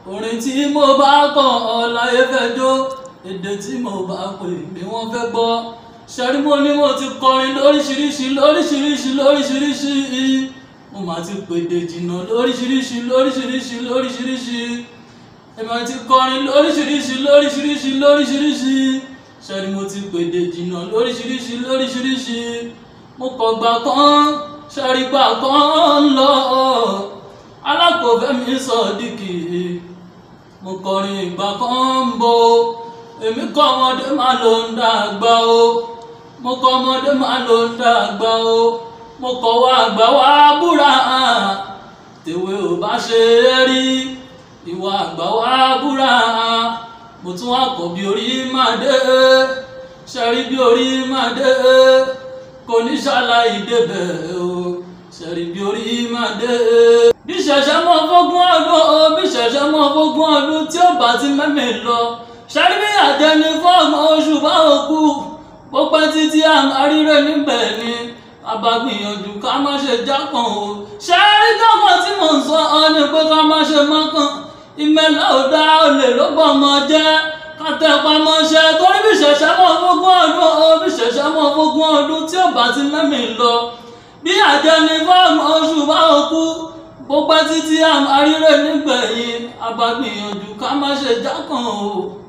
orin tí mo bá kọ ọláyé fẹ́ jó èdè tí mo bá pè mí wọ́n fẹ́ gbọ́ ṣẹ́rí mo ní mo ti kọrin lóríṣiríṣi lóríṣiríṣi lóríṣiríṣi mo máa ti pèdè jìnnà lóríṣiríṣi lóríṣiríṣi lóríṣiríṣi èmi ti kọrin lóríṣiríṣi lóríṣiríṣi lóríṣiríṣi ṣẹ́rí mo ti pèdè jìnnà lóríṣiríṣi lóríṣiríṣi mo kọ̀ gbà kan ṣẹ́rí gbà kan ń lọ alákòófẹ́ mi sọ dìkì mo kọrin ìgbà kan ń bo èmi kọ́ ọmọdé má ló ń dàgbà o mo kọ́ ọmọdé má ló ń dàgbà o mo kọ́ wá àgbà wá búra tèwe ò bá ṣe é rí ìwà àgbà wá búra mo tún wá kọ̀ bí orí má dé ṣẹ́rí bí orí má dé kò ní ṣàlàyé débẹ̀ o ṣẹ́rí bí orí má dé bí ṣẹ̀ṣẹ̀ mọ́ fógún ọdún o bí ṣẹ̀ṣẹ̀ mọ́ fógún ọdún tí ó bá ti mẹ́mẹ́ lọ ṣẹ́rí bí àtẹni fọ́ọ̀mù oṣù bá òkú bó pẹ́ títí àmárírẹ́ níbẹ̀ ni àbágbìyànjú ká má ṣe jákàn o ṣẹ́rí tọkàn tí mò ń sọ ọ ni pé ká má ṣe mọ́kàn ìmẹ̀lẹ́ ò dá olè ló bọ̀ mọ́ jẹ́ kàtẹ́pamọ́ṣẹ́ torí bí ṣẹ̀ṣẹ̀ mọ́ fógún ọdún o bí ṣẹ̀ṣẹ̀ mọ́ fógún ọdún tí ó bá ti mẹ́mẹ́ lọ bí àjẹni fọ́ọ̀mù oṣù bá òkú bó pẹ́ títí àmárírẹ́ nígbẹ̀yìn àbágbìyànjú ká má ṣe jákàn o.